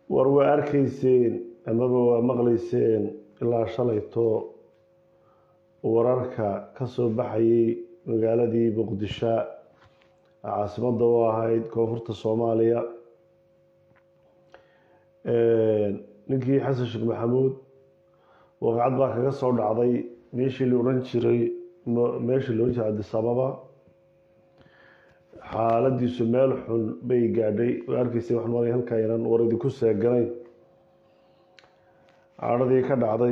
war waa arkayseen amaba waa maqlayseen ilaa shalayto wararka ka soo baxayay magaaladii muqdisho caasimadda u ahayd koonfurta soomaaliya ninkii xasan sheekh maxamuud waqacad baa kaga soo dhacday meeshii la ohan jiray meeshii la ohan jiray cabdisababa xaaladiisu meel xun bay gaadhay waa arkaysay waxaan malay halkaa inaan war idinku seeganayn caadhadii ka dhacday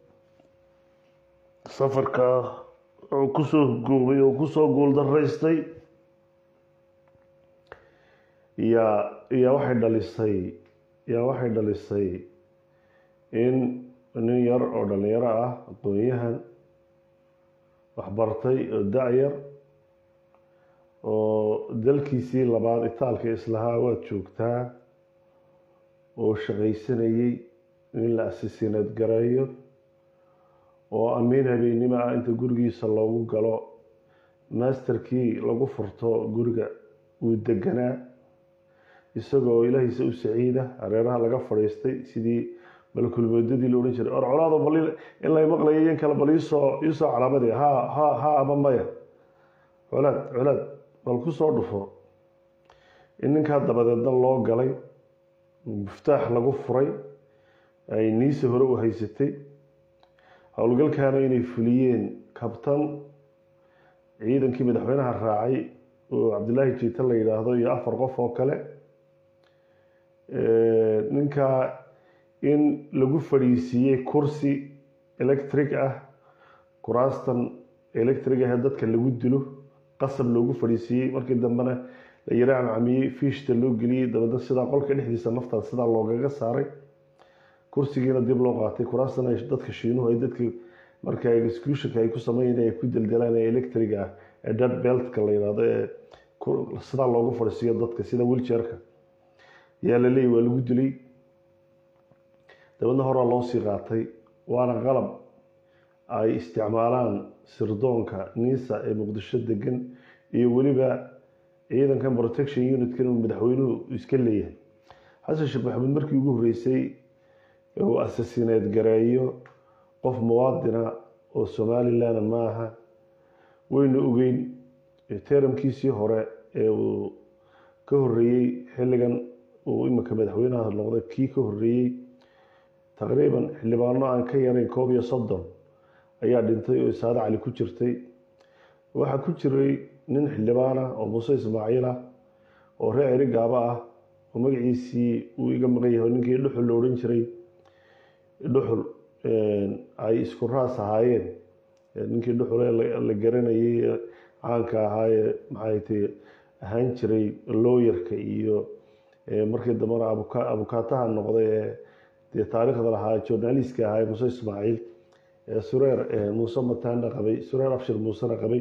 safarka oo kusoo goobay oo kusoo guuldaraystay yaa yaa waxay dhalisay yaa waxay dhalisay in nin yar oo dhalinyaro ah aqoon-yahan waxbartay oo da-yar oo dalkiisii labaad itaalka islahaa waad joogtaa oo shaqaysanayay in la asasiinaad gareeyo oo amiin habeennimo ah inta gurigiisa loogu galo masterkii lagu furto guriga uu deganaa isagoo ilaahiisa u saciida hareeraha laga fadhiistay sidii malkulmoodadii la odhan jiray or colaado bal in lay maqlayo in kale bal iisoo iisoo calaamadee ha ha ha ama maya colaad colaad bal ku soo dhufo in ninkaa dabadeedna loo galay muftaax lagu furay ay niisa hore u haysatay howlgalkaana inay fuliyeen kabtan ciidankii madaxweynaha raacay oo cabdilaahi jiita la yidhaahdo iyo afar qof oo kale ninkaa in lagu fadhiisiiyey kursi electric ah kuraastan electric ah ee dadka lagu dilo qasab loogu fadhiisiiyey markii dambena la yara camcamiyey fiishta loo geliyey dabeedna sidaa qolka dhexdiisa naftaas sidaa loogaga saaray kursigiina dib loo qaatay kuraastan ay dadka shiinuhu ay dadka marka executionka ay ku sameeyeen ay ku deldelaan ee electriga ah ee dead beltka la yidhaahdo ee sidaa loogu fadhiisiiyo dadka sida wilchairka yaa la leeyay waa lagu dilay dabeedna horaa loo sii qaatay waana qalab ay isticmaalaan sirdoonka niisa ee muqdisho degan iyo weliba ciidankan protection unitkan uu madaxweynuhu iska leeyahay xasan sheekh maxamuud markii ugu horreysay uu asasineed gareeyo qof muwaadina oo somalilan maaha waynu ogeyn teramkiisii hore ee uu ka horeeyey xilligan uu iminka madaxweynaha noqday kii ka horeeyey taqriiban xildhibaano aan ka yarayn koob iyo soddon ayaa dhintay oo isaado cali ku jirtay waxaa ku jiray nin xildhibaan ah oo muuse ismaaciil ah oo reer ceri gaaba ah oo magaciisii uu iga maqan yahay ninkii dhuxul la odhan jiray dhuxul ay isku raas ahaayeen ninkii dhuxule la garanayay caanka ahaayee maxay tay ahaan jiray looyarka iyo markii dambena abukaataha noqday ee dee taariikhda lahaa journalistka ahaa muuse ismaaciil sureer muuse mataana qabay sureer abshir muusena qabay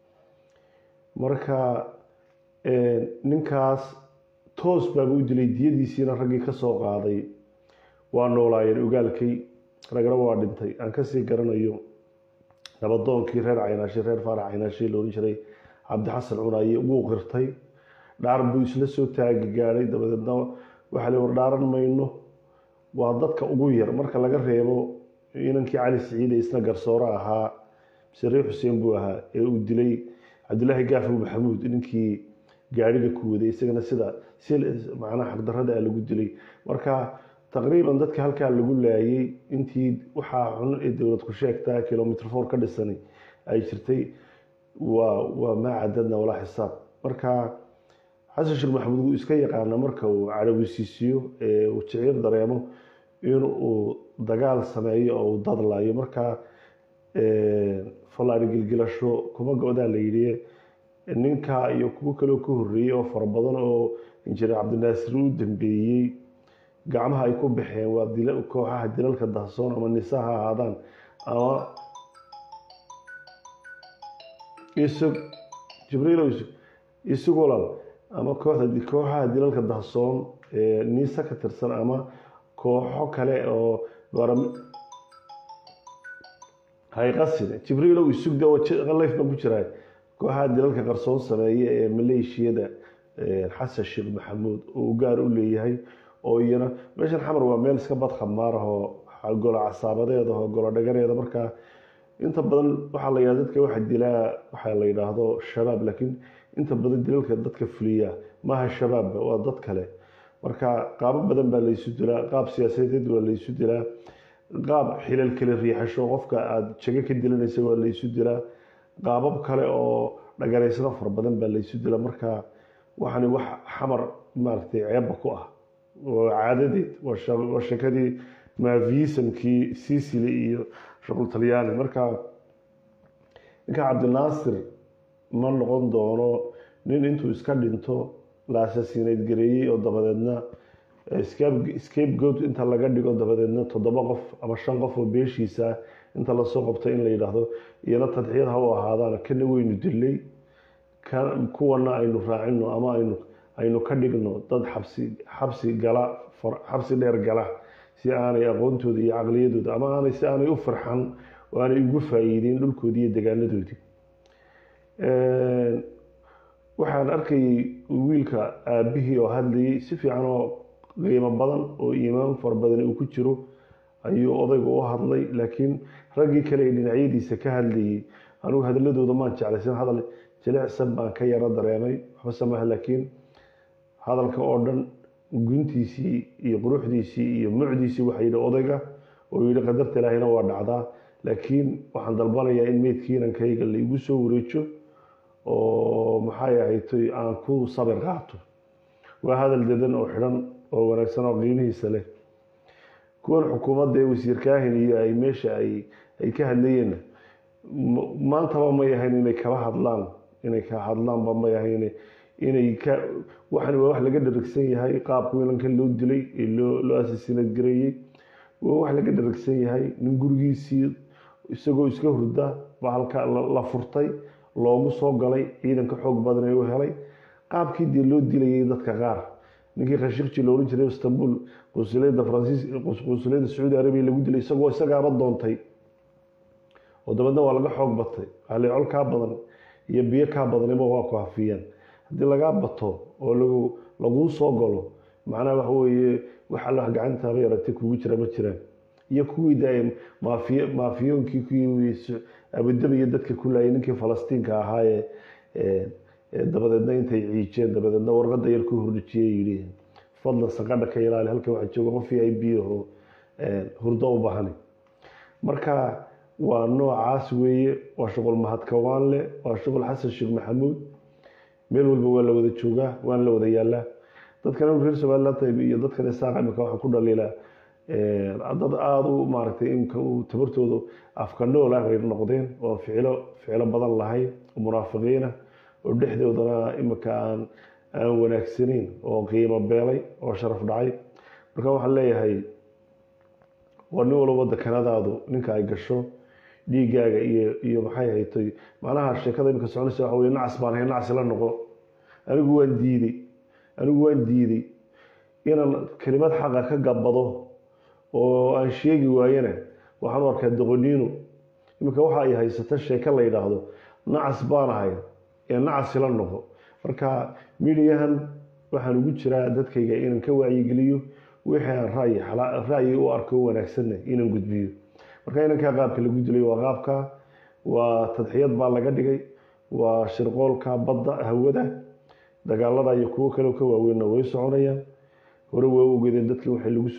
marka ninkaas toos baaba u dilay diyadiisiina raggii ka soo qaaday waa noolaayeen ogaalkay ragna waa dhintay aan kasii garanayo nabadoonkii reer caynaashi reer faarax caynaashi la odhan jiray cabdixasan cunaaye wuu qirtay dhaar buu isla soo taagi gaadhay dabadeedna waxaa la war dhaaran mayno waa dadka ugu yar marka laga reebo inankii cali siciide isna garsoore ahaa sariix xuseen buu ahaa ee uu dilay cabdilaahi gaafow maxamuud ninkii gaadhiga ku waday isagana sida si macnaha xaqdarrada ah lagu dilay marka taqriiban dadka halkaa lagu laayay intii waxaa xun ee dowlad ku sheegtaa kilomitr four ka dhisani ay jirtay waa waa maa cadadna walaa xisaab marka xasan sheekh maxamuud wuu iska yaqaana marka uu cadhawisiisiyo ee uu jiciir dareemo in uu dagaal sameeyo oo uu dadlayo marka fallaari gilgilasho kuma go-daa la yidhi ninkaa iyo kuwo kaleo ka horreeyey oo fara badan oo injineer cabdinaasir u dambeeyey gacmaha ay ku baxeen waa kooxaha dilalka dahsoon ama nisa ha ahaadaan ama isug jibriil isug walaal ama kooxda kooxaha dilalka dahsoon ee nisa ka tirsan ama kooxo kale oo hayqasine jibriilow isugda layf baan ku jiraa kooxaha dilalka qarsoon sameeye ee maleeshiyada xasan sheekh maxamuud oo gaar u leeyahay oo iyana meeshan xamar waa meel iska bad khamaar ah oo golo casaabadeed ah oo golo dhagareeda markaa inta badan waxaa la yidhahda dadka waxa dilaa waxaa la yidhaahdo shabaab laakiin inta badan dilalka dadka fuliya maaha shabaabba waa dad kale marka qaabo badan baa laysu dilaa qaab siyaasadeed waa laysu dilaa qaab xilal kale riixasho qofka aada jago ka dilanaysa waa laysu dilaa qaabab kale oo dhagaraysano fara badan baa laysu dilaa marka waxani wax xamar maaragtay ceebba ku ah oo caadadeed waa sheekadii maafiisamkii sicily iyo shuqul talyaani marka ninka cabdinaasir ma noqon doono nin intuu iska dhinto la asasiineyd gareeyey oo dabadeedna scape goat inta laga dhigo dabadeedna toddoba qof ama shan qof oo beeshiisa inta lasoo qabto in la yidhaahdo iyana tadxiyad ha u ahaadaan kana weynu dilay kuwana aynu raacino ama aynu aynu ka dhigno dad xabsi xabsi gala xabsi dheer gala si aanay aqoontooda iyo caqliyadooda ama aanay si aanay u farxan oo aanay ugu faa'iideyn dhulkoodii iyo degaanadoodii waxaan arkayay wiilka aabihii oo hadlayay si fiican oo qiimo badan oo iimaan fara badan uu ku jiro ayuu odaygu u hadlay laakiin raggii kale ee dhinacyadiisa ka hadlayay anigu hadaladooda maan jeclaysan hadal jilicsan baan ka yaro dareemay waxba samaha laakiin hadalka oo dhan guntiisii iyo quruxdiisii iyo mucdiisii waxaa yidhi odayga oo yidhi qadarta ilaahina waa dhacdaa laakiin waxaan dalbanayaa in meydkii inankayga la igu soo wareejo oo maxay ahaytoy aan ku sabir qaato waa hadal dedan oo xidhan oo wanaagsan oo qiimihiisa leh kuwan xukuumadda ee wasiir kaahin iyo ay meesha ay ay ka hadlayeenna maantaba may ahayn inay kala hadlaan inay ka hadlaanba may ahayn inay ka waxan waa wax laga dharagsan yahay qaabka wiilankan loo dilay ee loo loo asasiinad gareeyey waa wax laga dharagsan yahay nin gurigiisii isagoo iska hurda baa halka la furtay loogu soo galay ciidanka xoog badan ee u helay qaabkii dee loo dilayay dadka qaar ninkii khashikji la ohan jiray istanbul qunsuliyadda faransiis qunsuliyadda sacuudi arabiya lagu dilay isagoo isagaaba doontay oo dabeedna waa laga xoog batay waxaa la col kaa badan iyo biyo kaa badaniba waa ku hafiyaan haddii lagaa bato oo lagu laguu soo galo macnaha waxa weeye wax alla gacantaaba yaratay kugu jira ma jiraan iyo kuwii daay maafiy maafiyoonkii kuwii abudabi iyo dadka ku laayay ninkii falastiinka ahaa ee dabadeedna intay ciijeen dabadeedna warqada yar ku hordhijiyey yidhi fadlan saqadha ka ilaali halkan waxaa jooga qof i b oo hurdo u baahani marka waa noocaas weeye waa shuqul mahadkawaan leh waa shuqul xasan sheekh maxamuud meel walba waa la wada joogaa waana la wada yaalaa dadkan reer somaliland iyo dadkan isaaq imika waxaan ku dhaliilaa dad aada u maaragtay imka uu tabartooda afka nool ah bay noqdeen oo ficilo ficilo badan lahayn oo munaafiqiinah oo dhexdoodana imika aan aan wanaagsanayn oo qiimo beelay oo sharaf dhacay marka waxaan leeyahay waa nin walba dekanadaadu ninka ay gasho dhiigaaga iyo iyo maxay haytay macnaha sheekada imika soconaysa waxa weye nacas baan ahay nacas la noqo anigu waan diiday anigu waan diiday inaan kelimad xaqa ka gabbado oo aan sheegi waayana waxaan u arkaa doqoniino iminka waxa ay haysata sheeko la yidhaahdo nacas baan ahay ee nacas ila noqo marka midiyahan waxaan ugu jiraa dadkayga inaan ka wacyigeliyo wixii aan ra'yi ra'yi u arko wanaagsanna inaan gudbiyo marka inankaa qaabka lagu dilay waa qaabka waa tadxiyad baa laga dhigay waa shirqoolka badda hawada dagaalada iyo kuwo kale ka waaweynna way soconayaan hore waa ogeedeen dadkii waxay lagu